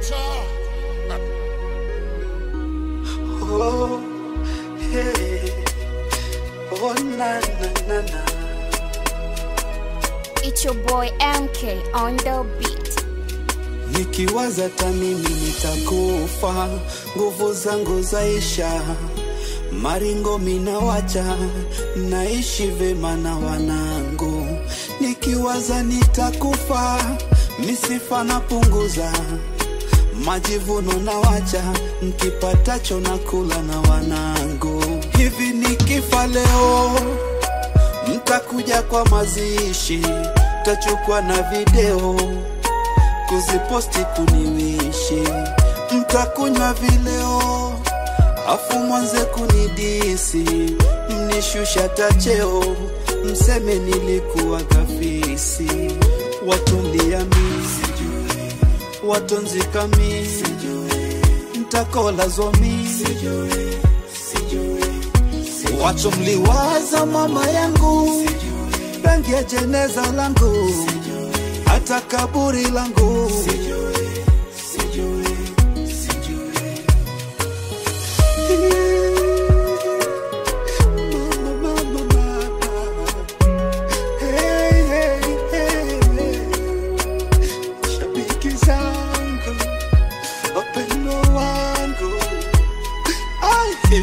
Oh, hey. Oh, na, na, na, na. It's your boy MK on the beat. Nikiwaza hata mimi nitakufa, nguvu zangu zaisha, maringo minawacha, naishi vema na wanangu. Nikiwaza nitakufa, misifa napunguza, majivuno nawacha, nkipatacho nakula na wanangu. Hivi nikifa leo mtakuja kwa mazishi, tachukua na video kuziposti kuniwishi, mtakunywa vileo afu mwanze kunidisi, mnishusha tacheo, mseme nilikuwa gafisi, watundiami watonzikami mtakola zomi wacho mliwaza mama yangu rangi ya jeneza langu hata kaburi langu Mama, mama, mama. Hey, hey, hey, hey. Shabiki zangu wapendo wangu Ai,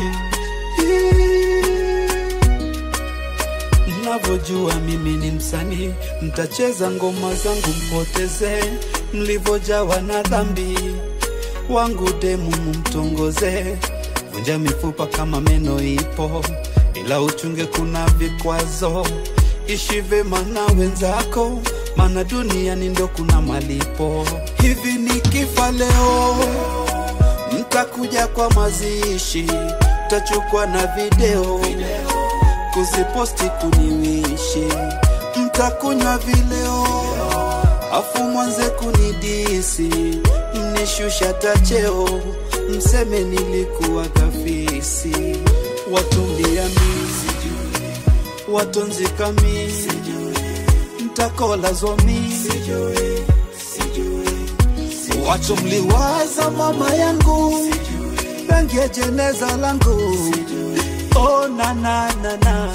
mnavyojua mimi ni msanii, mtacheza ngoma zangu mpoteze, mlivyojawa na dhambi wangu demu mumtongoze, vunja mifupa kama meno ipo, ila uchunge kuna vikwazo, ishi vema na wenzako, maana duniani ndo kuna malipo. Hivi nikifa leo mtakuja kwa mazishi, tachukua na video kuziposti kuniwishi, mtakunywa vileo afu mwanze kunidisi, mnishusha tacheo, mseme nilikuwa gafisi, watundiami watonzikami mtakola zomi wacho mliwaza mama yangu rangi ya jeneza langu oh, na, na, na, na.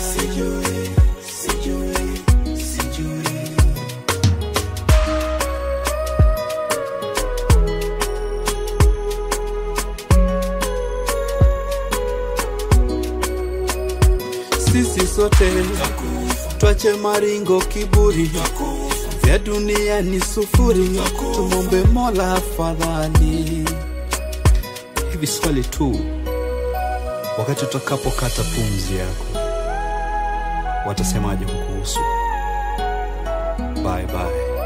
sisi sote twache maringo kiburi vya dunia ni sufuri tumombe mola afadhali hivi swali tu wakati utakapokata pumzi yako watasemaje kukuhusu bye bye